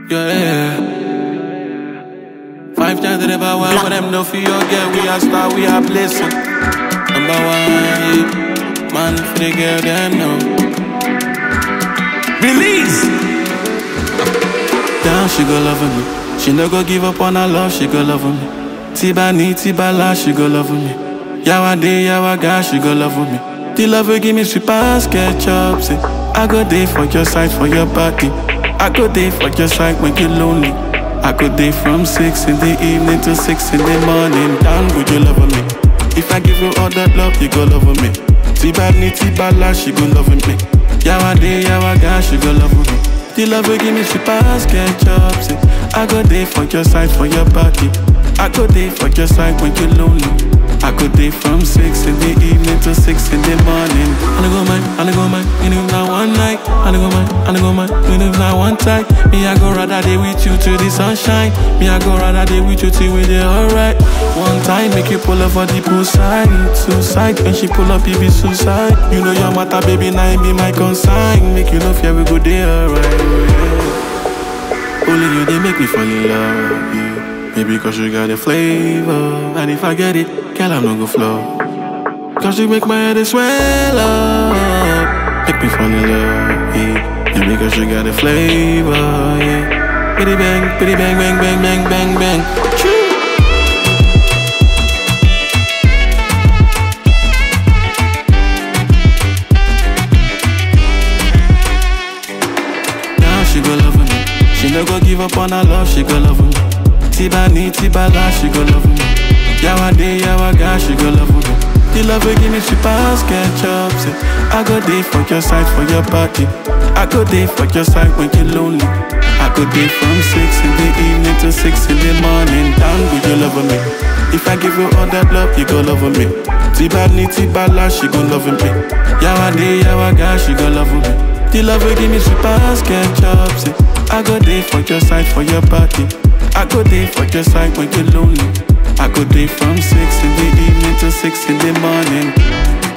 Yeah. Five times to the power, one, but them no fear, yeah. We are star, we are blessing. Number one, yeah. Man, for the girl, them know. Release. Down, she go love me. She no go give up on her love, she go love me. Tiba ni, tiba la, she go love me. Yawa day, yawa ga, she go love me. The love will give me sweet pass, ketchup, say. I go day for your side, for your body. I go day for your side when you're lonely. I go day from six in the evening to six in the morning. Down, would you love me? If I give you all that love, you go love me. Tiba ni, tiba la, she go love me. Yawa day, yawa ga, she go love me. The love will give me sweet pass, ketchup, say. I go day for your side, for your body. I go day for your side when you're lonely. I go day from six in the evening to six in the morning. I go mine, I go mine, and if not one night, I go mine, I go mine, and if not one time, me I go rather day with you to the sunshine. Me I go rather day with you till we there alright. One time make you pull up for the poolside, suicide. When she pull up, it be suicide. You know your matter, baby, now it be my consign. Make you know fear we go there alright. Yeah. Only you they make me fall in love. Yeah. Maybe cause you got a flavor. And if I get it, girl, I'm not gonna flow. Cause you make my head swell up. Make me fall in love. Yeah. Maybe cause you got a flavor. Yeah. Bitty bang, bitty bang, bang, bang, bang, bang, bang. Choo. Now she go love me. She no go give up on her love, she go love me. Tiba ni, tiba la, she go love me. Yawa day, yawa ga, she go love me. The love will give me sweet pass, ketchup, say. I go day for your side, for your body. I go day for your side when you're lonely. I go day from six in the evening to six in the morning. Down with you love me. If I give you all that love, you go love me. Tiba ni, tiba la, she go love me. Yawa day, yawa ga, she go love me. The love will give me sweet pass, ketchup, say. I go day for your side, for your body. I go day for your side when you're lonely. I go day from six in the evening to six in the morning.